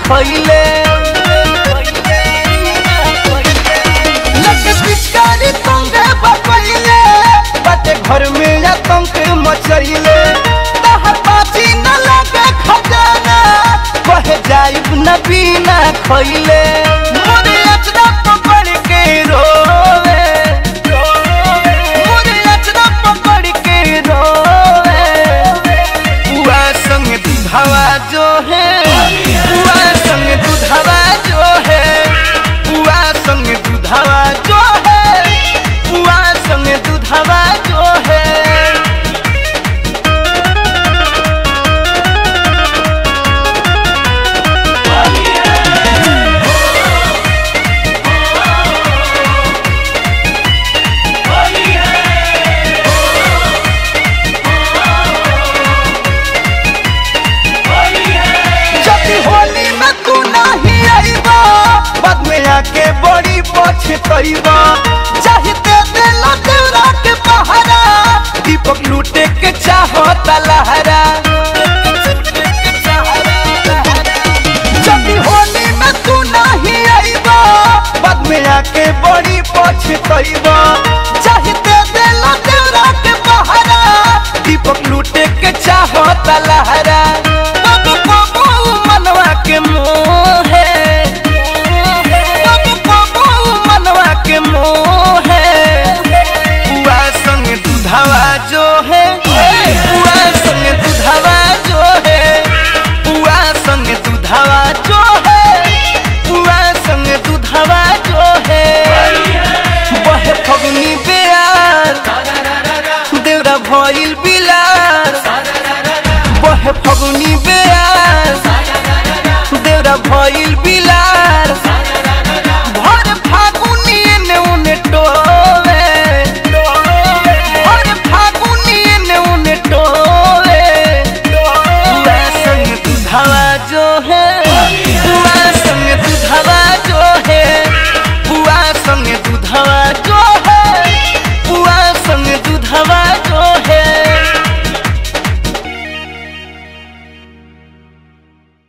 खइले लगे पिचकारी तंगे बकइले बाटे घर में आतंक मचइले तहर बाजी न लगे खजाना कहे जाइब न बिना खइले मोरे अचरा पकड़ के रोवे मोरे अचरा पकड़ के रोवे बुआ संग दूधवा जो है बुआ संग दूधवा जो है बुआ संग दूधवा जो है बुआ संग दूधवा जो है जब होली में तू नहीं आईबा बाद में आके बड़ी पछतईबा चाहते दिल तेरा के पहरा दीपक लूटे के चाहता लहरा जब होली में तू नहीं आईबा बाद में आके बड़ी पछतईबा चाहते दिल तेरा के पहरा दीपक लूटे के चाहता लहरा बाबू बाबू मनवा के मोह है बाबू बाबू मनवा के मोह है बुआ संग दूधवा जो है बुआ संग दूधवा जो है बुआ संग दूधवा जो है बुआ संग दूधवा जो है बहे फगनी बेयार देवरा भइल बिलार बहे फगुनी बेयार देवरा भइल